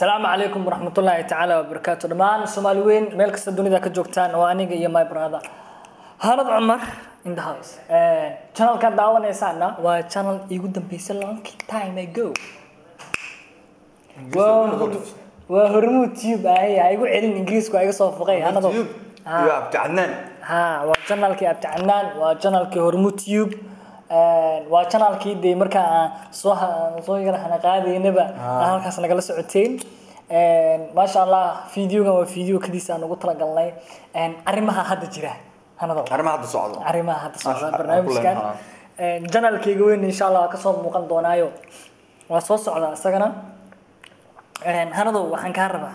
asalaamu calaykum waraxmatullaahi tacaala wabarakaatu dhammaan soomaali weyn meel kasta dunida ka joogtaan oo aniga iyo my brother hanad cumar in the house channelkan daawanaysaana waa channel iigu dambeysay long time ago waa waa hormuud tube ahay ha igu celin ingiriisku ha iga soo foqay hanado iyo abdi cadnaan ha waa channelkii abticanaan waa channelkii hormuud tube waa channelkii dee markaa aan soo soo yar hana qaadaynaba aan halkaas nagala socoteen maasha allah videogan waa video kadiisa aan ugu talagalnay arrimaha hadda jira hanado arrimaha hadda socdo arrimaha hadda socda Masha Allah, barnaamijkan kulan, janalkayga weyn insha allah waa kasoo muuqan doonaayo waa soo socdaa isagana hanado waxaan kaa rabaa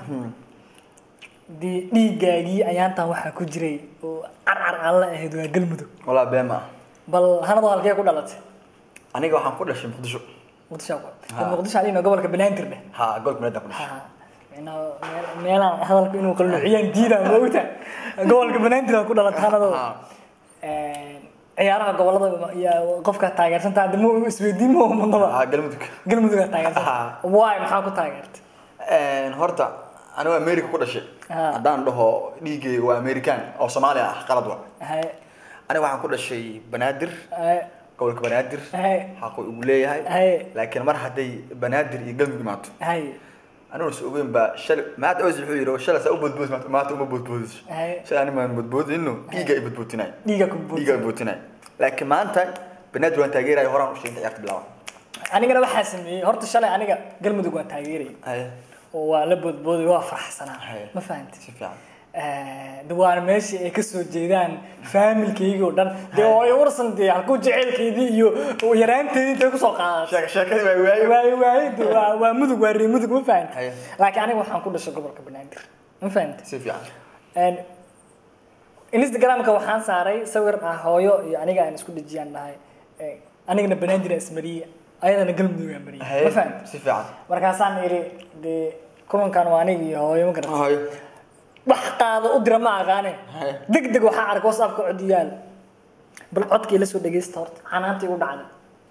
dee dhiigaagii ayaantan waxaa ku jiray oo carcar aan la ahayd waa galmudug walaa been ma ah bal hanado halkee ku dhalatay aniga waxaan ku dhashay muqdisho muqdisho Ha. muqdisho alina gobolka banaadir dheh ha gobolka banaadir ku dhashay Ha. Micnaha meel- meelaan hadalku inuu qalnuuciyaan diidaa moogta gobolka banaadir ku dhalatay hanado Ha. ciyaaraha gobolada iyo qofka taageersanta hadda ma isweydiin ma mudnaba ha galmudug galmudug aad taageersan Ha. waay maxaa ku taageertay horta aniga america ku dhashay Ha. haddaan dhaho dhiigay waa american oo soomaali ah qalad wa Hay- aniga waxaan ku dhashay banaadir hay- gobolka banaadir hay xaqu igu leeyahay Hay. laakiin mar hadday banaadir iyo galmudug imaato hay aniguna is ogeyn baa shalay maanta oos wuxuu yidhi shalay saa u boodboodis maanta maanta uma boodboodis Hay. shalay aniga maan boodboodino dhiiga i boodboodinay dhiiga ku buuxi dhiiga i boodinay laakiin maanta banaadir waan taageeraya horaan u sheegay ciyaarta bilaaban anigana waxaa sameeyey horta shalay aniga galmudug waan taageerayay haye oo waa la boodbooday waa faraxsanaa Hay. ma fahantay si fiican de waana meeshii ay kasoo jeedaan faamilkaygii oo dhan dee oo ay warsan dee halkuu jaceylkeydii iyo yaraanteedii intay kusoo qaadashay sheeka sheekadii waa waayo waayo waayo de waa waa mudug waa reer mudug ma fahantay Haye. laakiin aniga waxaan ku dhashay gobolka banaadir ma fahantay si fiican Een, instagramka waxaan saaray sawir ah hooyo iyo aniga aan isku dhejiyaan dhahay Ee, anigana banaadir aan ismariye ayadana galmudug aan mariye haye ma fahantay si fiican markaasaan iri dee kulankan waa aniga iyo hooyo ma garata haye wax qaado u dira ma aqaane Haye. deg deg waxaa arka whatsappka cod yaal bal codkii la soo dhegeysta horta xanaanta igu dhacday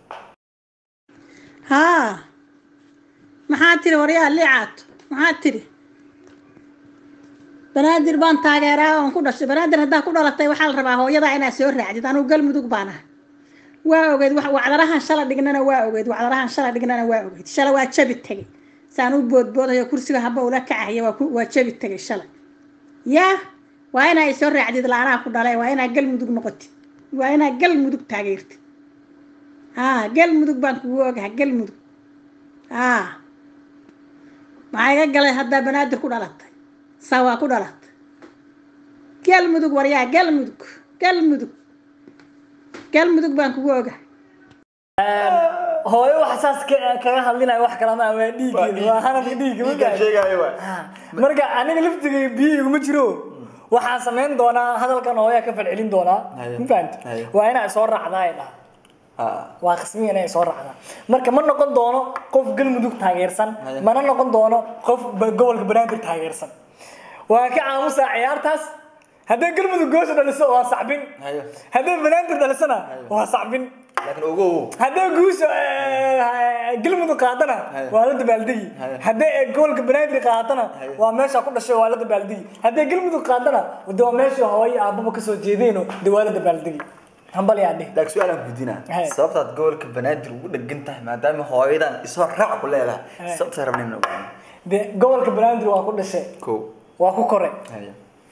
haa maxaa tiri waryaa liicaato maxaa tiri banaadir baan taageeraa oon ku dhashay banaadir haddaa ku dhalatay waxaa la rabaa hooyadaa inaad soo raacdid anugu galmudug baan ahay waa ogeed wax- wacdarahan shala dhignana waa ogeed wacdarahan shala dhignana waa ogeed shala waa jabi tegey saan u boodboodayo kursiga haba ula kacaya waa ku- waa jabi tegey shalay yaa waa inaa soo raacdid laanaa ku dhalay waa inaa galmudug noqotid waa inaa galmudug taageertid haa galmudug baan kugu ogahay galmudug haa maxaa iga galay haddaa banaadir ku dhalatay saa waa ku dhalatay galmudug waryaa galmudug galmudug galmudug baan kugu ogahay hooyo wax saas ka- kaga hadlinaya wax kala maa waa dhiiggeeda waa hanadka dhiigga ma dhiigaan gaadhay sheegaayo waa Ha, marka aniga laftigay biyo iguma jiro waxaan samayn doonaa hadalkan hooyaa ka falcelin doonaa Haye. ma fahamti Haye. waa inaa soo raacdaa ay dhaha ha waa qismiya inay soo raacdaa marka ma noqon doono qof galmudug taageersan Haye. mana noqon doono qof ba- gobolka banaadir taageersan waa ka aamusaa ciyaartaas hadday galmudug goosha dhaliso waa sacbin haye hadday banaadir dhalisona waa sacbin laakiin ogow hadday guusha eh, galmudug qaadana Haye. waa la dabaaldegi Haye. hadday eh, gobolka banaadir qaadana Haye. waa meesha ku dhashay waa la dabaaldegi hadday galmudug qaadana de waa meesha hooyo aababa kasoo jeedeeno de waa la dabaaldegi hambal yaa dhih laakiin su-aalaan guudinaa Haye. sababtaad gobolka banaadir ugu dhegan tahay maadaama hooyadan isoo raac ku leedahay Haye. sababtaa rabnay inuu ogaano de gobolka banaadir waa ku dhashay kow waa ku koray haye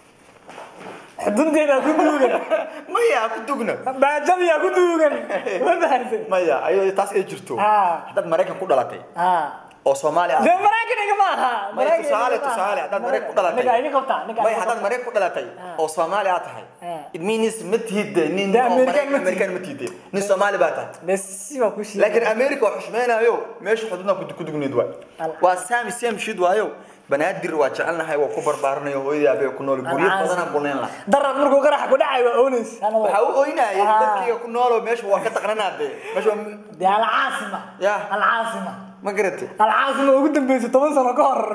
xudunteeda ku duugan maya ku dugna baajadiyaa ku duugan ma fahamtay maya ayadoo taas ay jirto Ha. haddaad maraykan ku dhalatay ha oo soomaali ah de maraykan igama aha maya Maraykan tusaale igama aha. tusaale haddaad maraykan ku dhalatay Ninka iga qabtaa ninka maya iga haddaad qabtaa. maraykan ku dhalatay oo soomaali aad tahay Ha. it means ma tihid de nin De oo American Maraykan- ma tihid. american ma tihid nin soomaali baa tahay de si waa ku sheegay laakiin america waa xushmeynayo meesha xuduudna ku dugneed waay Al- waa sami same shid waayo banaadir waa jecelnahay waa ku barbaaranayo hooyadii aabee ku nool guryo Alcaasi. badanaan ku leen laha darad markuu qaraxa ku dhacay waa oonays waxaa u oynaya Ah. dadkiiga ku nooloo meesha waa ka taqnanaa de meesha waa de alcaasima Ya. alcaasima ma garatay alcaasima ugu dambeysay toban sano ka hor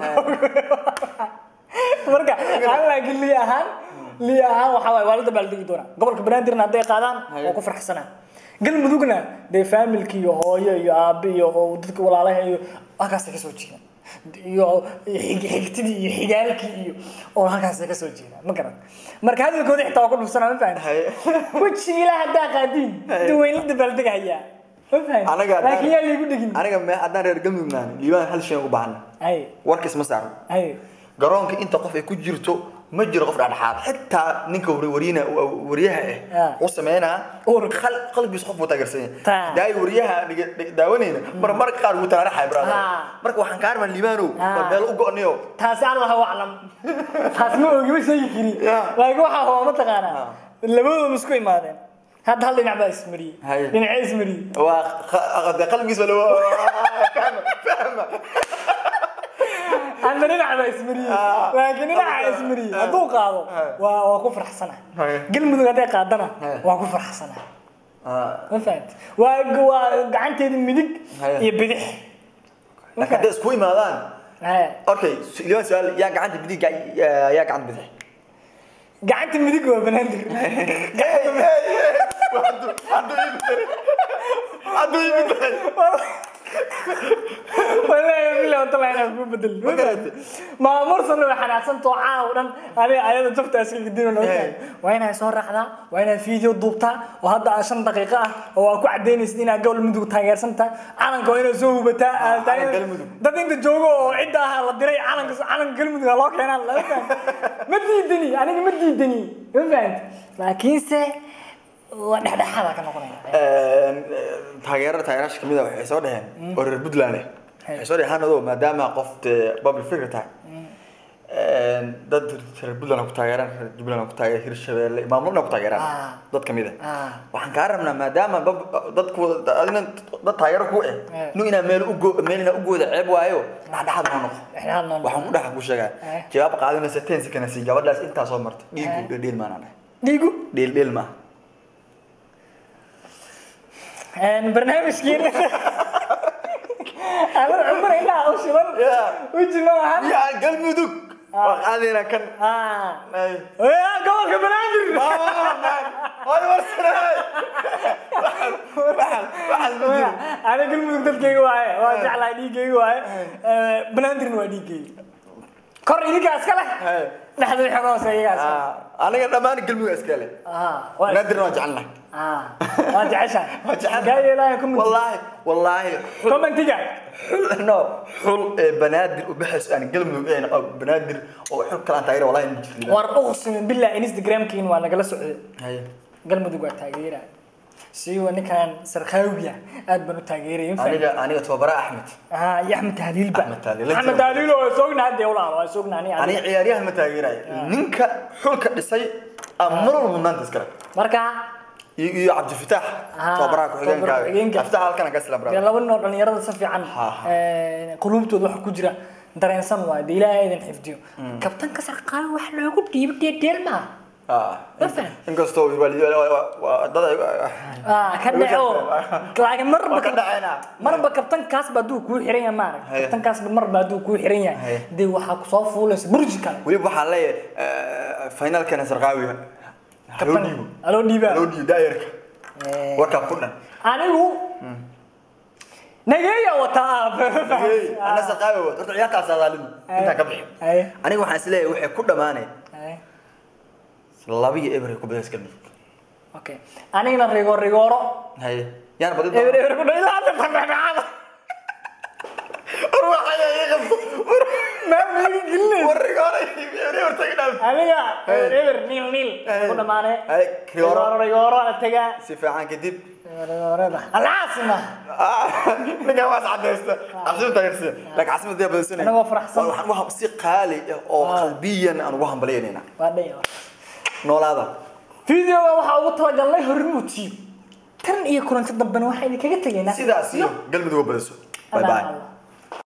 marka aan laakiin lii ahaan lii ahaan waxaa waaye waa la dabaaldegi doonaa gobolka banaadirna hadday qaadaan Haye. waa ku farxsanaa galmudugna dee faamilki iyo hooyo iyo aabe iyo oo dadka walaalaha iyo halkaasay kasoo jeedaan iyo xig- xigtidii iyo xigaalkii iyo oo halkaas ka soo jeeda ma garan marka hadalkooda xitaa waa ku dhufsanaa ma fahanti Haye. wejiga ilaa haddaa qaadiin duwaynla dabaaldegahayaa ma fahanti Anaga haddaan- laakiin yaa laygu dhegin aniga me haddaan reer galmudug nahay liibaan hal shay ugu baahana hay warkiis ma saaran hay garoonka inta qof ay ku jirto ma jiro qof dhexdhexaad xitaa ninka war- wariyina wariyaha Ah. ah u sameynaa Urka. qal- qalbigiisa qof buu taageersan Ta. yahay daay wariyaha dhiga- dhiga- daawanayna mar marka qaar wuu taraaraxay brother Ah. marka waxaan ka armaa liibaanow Ah. war meel u go'niyo taasi allahu aclam taas ma ogi ma sheegi kari Ya. laakiin waxaa hoo mataqaanaa labadooda isku imaadeen hadda hal dhinac baa ismariyey Haye. dhinacee ismariyey waa qa- dee qalbigiisa lawa fahma fahma hadda dhinac baa ismariyey Ah. laakiin dhinaca ismariyey hadduu qaado Haye. waa waa ku farxsana Haye. galmudug hadday qaadana Haye. waa ku farxsana Ah. ma fahanti waa waa gacanteeda midig Haye. iyo bidix laakiin hadday isku imaadaan Haye. okay su- liibaan su-aal yaa gacanta bidig yaa yaa gacanta bidix gacanta midig waa banaadir hadduu yimid wallaahi billahi wata laa inaan kuu bedel Ma garatay? maamur sana way xanaaqsantao caaw dhan adiga ayada jabta iska gidin Hey. waa inaad soo raacdaa waa inaad video duubtaa oo hadda aa shan daqiiqo ah oo aa ku cadaynaysid inaad gobol mudug taageersan tahay calanka waa inaad soo hubataa aad tahay- calanka Galmudug. dad inta joogo oo cidda ahaa la diray calanka calanka galmudug aa loo keenaa lama fahanti ma diidani aniga ma diidani ma fahanti laakiinse waa dhexdhexaada ka noqonaya taageerada taageeraasha kamid a waxay soo dhaheen oo reer puntland eh waxay soo dhaheen hanado maadaama qof dee public figure tahay dad reer puntland ku taageeraan reer jubbaland ku taageeraan hirshabeelle maamulna ku taageeraan Ah. dad kamid ah Ah. waxaan kaa rabnaa maadaama bab- dadku adina dad taageero ku eh Eh. nu inaa meel ugo meel inaa ugooda ceeb waayo dhexdhexaad noo noqo dhexdhexaad noo noqo. waxaan ku dhaxa ku sheegaa Eh. jawaab qaadinaysa ten seconds gabadhaas intaa soo martay dhiigu Eh. dheel maanaan dhahay dhiigu dheel dheel maaha barnaamijkiina anad cumar indhaha u shiban Yeah. uji ma lahan yaa galmudug waa qaadayna kan Ah. Ay. Waa gobolka banaadir Hooy warsanay. Waxaan waxaan ma jiro. ana galmudug dadkayga waaye waa jeclahay dhiiggayga waaye banaadirna waa dhiiggayga kor idinkaa iska leh Hey. dhexda wixii ka hooseeya iyagaa iska leh. Ah, aniga dhammaan galmudug iska leh. Ah, waa- Naadirna waan jecelnahay. Ah, waa jeceshahay Waan jecelnahay. kaa yeelaayo comment Wallaahi wallaahi xul commentiga xul no xul ee banaadir u baxayso aan galmudug ahayn oo banaadir oo xul kale aan taageero wallaahi ma jirto. war uqsimin billah instagramkiin waa nagala socday Haye. galmudug waa taageera siiwa ninkan sarkhaawiya aad baan u taageeraya ma Aniga aniga tababara Axmed. ah iyo axmed tahliilba Axmed Tahliil. axmed tahliil oo sogna hadda walaal waa sogna ani Aniga ciyaaryahan ma taageerayo. Ninka xulka dhisay ama mar walba maanta iskale. marka iyo iyo Cabdifitaax Ah, tababaraha ku xigeenka. tababaraha ku-xigeenka. Cabdifitaax halkan aan ka isla dee brother. laba nin oo dhalinyarada si fiican Ha, ha. ee, quluubtooda waxa ku jira dareensan waayo dee ilaahay idin xifdiyo kabtanka sarqaawi wax loogu dhiibo dheedheel maaha Ah. Ma faham. Inkastoo waalid waa dad ay Ah, ka dhaco laakiin marba Waa ka dhacayna. marba kabtankaas ba hadduu kuu xiran yahay maarag Haye. kabtankaas marba hadduu kuu xiran yahay Haye. dee waxaa kusoo fuulaysa burji kale weliba waxaan leeyahay finalkana sarqaawiga haloo dhiibo aloo dhiibaa haloo dhiibo daayarka Eh, warkaa ku dhan anigu nageeya wataa Hey, ana sarqaawi wad horta ciyaartaas adaalimo intaan ka bixin Haye. aniga waxaan isleeyahay waxay ku dhamaanay Haye. laba iyo eber ay ku badaysa galmudug okay anigana rigoor rigooro haye yaana badin eber eber ku dhaw ilaa hadda dhexdhexaada war waxay iga maa miigi gelinaysa war rigoore eber eber tagi dhaaf aniga Haye. eber eber niil niil Haye. ku dhamaane Haye, rigooro. rigooro rigooro ala tagaa si fiican kadib rigoorada alcaasima ninkan waas cadaysta caasimad taageersiya laakiin caasimad dee badaysanaya Anagoo faraxsan. waxaan ugu si qaali ah oo qalbiyan aan ugu hambalyaynayna waa dhaya noolaada videoga waxaa ugu talagalnay hormuutiyo tan iyo kulanti dambena waxaa idinkaga tegaynaa sidaas iyo galmudug oo badayso bye Amaan bye Allah.